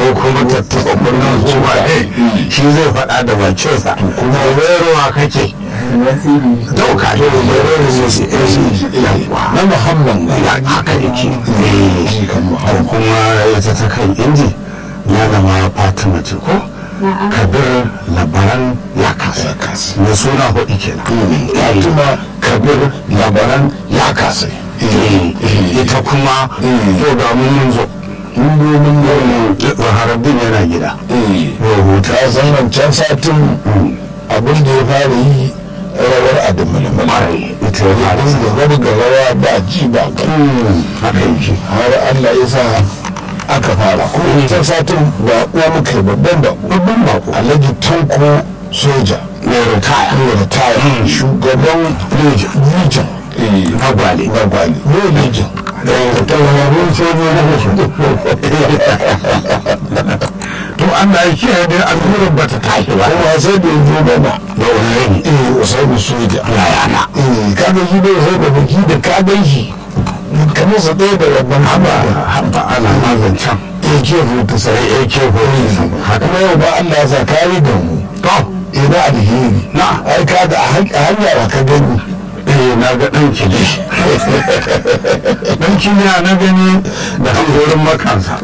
kuma tattaɓa kunnen zuwa ne shi zai faɗa da bakinsa kuma ruwa kake dauka ne na muhammad ne haka yake kuma ita ta kan inji ya zama fatima ce ko kabir labaran ya kasa na suna hudu kenan fatima kabir labaran ya kasa ita kuma to ga mun zo zaharaddin yana gida ta san wancan satin abin da ya fara yi rawar adamalin ita ya fara da rabga rawa ba ji ba gani haka yake har allah ya sa aka fara ko wancan satin ba uwa muka yi babban ba babban bako alhaji tanko soja mai ritaya ne ritaya shugaban legion na gwale na gwali ne legion da tawararrun sojoji to Allah ya kiyaye dai allurar ba ta tashi ba kuma sai da ya zo mana da wani eh usaini soja yayana eh kaga shi ne sai da baki da ka gan shi kamar sa ɗaya da wannan haba haba haba ana mazancan ya ke hutu sai ya ke hoyi haka kuma yau ba Allah ya sa kari da mu to ina alheri na ai ka da a hanya ba ka gani eh na ga ɗan kili ɗan kili na gani da hangorin makansa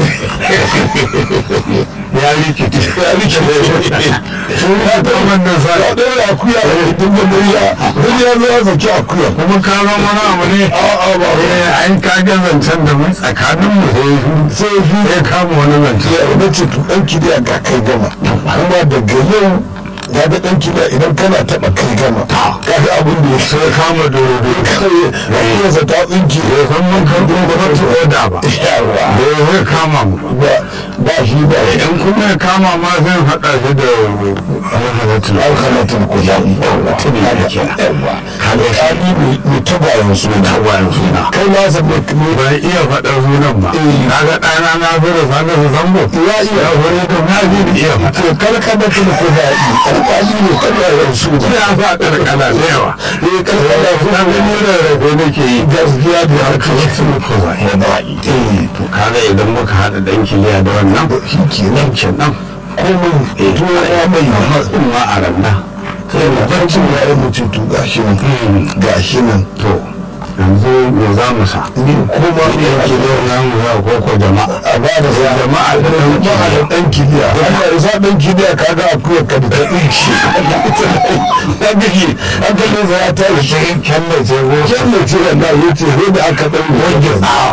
ya rikice ya rike da sun ya ta wannan sa ya ɗaya akuya da hidin da murya wani ya zo ya saki akuya kuma ka zama wani abu ne a'a ba eh an ka ga zancen da mun tsakanin mu sai sai shi ya kama wani zancen ya na ce to ɗan kiriya ga kai gama kuma daga yau ga da ɗan kiriya idan kana taɓa kai gama ka ga abin da ya so sai kama dodo kawai rakiyarsa ta tsinki ya san mun kan gwamnati oda ba yawa da ya zai kama mu ba ba ba shi ba in kuma ya kama ma zai haɗa shi da alhalatul alkalatin kuzari tuni da ke yawa alƙali mai tabayen suna tawayen suna kai ma sa bai kuma bai iya faɗar sunan ba na ga ɗana na zo da sanar da zambo ya iya ya wani to na ji da iya faɗa to kalkalatin kuzari alƙali mai tabayen suna sai ya sa ƙarƙala da yawa ne kalkalatin na gani da rabe nake yi gaskiya da alkalatul kuzari eh to kaga idan muka haɗa ɗan kiliya da wannan shi kenan kenan komai eh to ya mai matsin ma a randa sai da barcin ya yi mutum to gashi nan gashi nan to yanzu me za mu sa ni kuma ne yake da wannan mu za ko jama'a a ba da sa jama'a da jama'a da dan kidiya Allah ya sa dan kidiya kaga akuya ka da ta dinki ta gaji aka ne za ta shi kalla ce ko kalla ce Allah ya ce sai da aka dan wange tsawa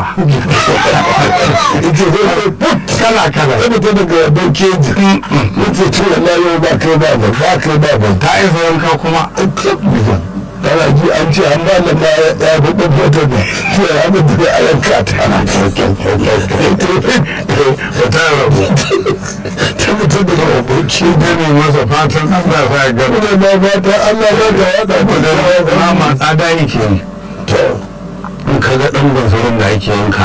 yace sai da put kala kala sai ta daga dan keji yace to Allah yau ba kai ba ba ba kai ba ba ta isa wanka kuma kana ji an ce an ba da ya ya fi ɗan fata da to ya mu da ayan kata ba ta rabu ta mutum da aboki ne ne masa fatan Allah ya gaba ne ba ba ta Allah ba ta wada da ma tsada yake yi to in ka ga ɗan banzurin da ake yanka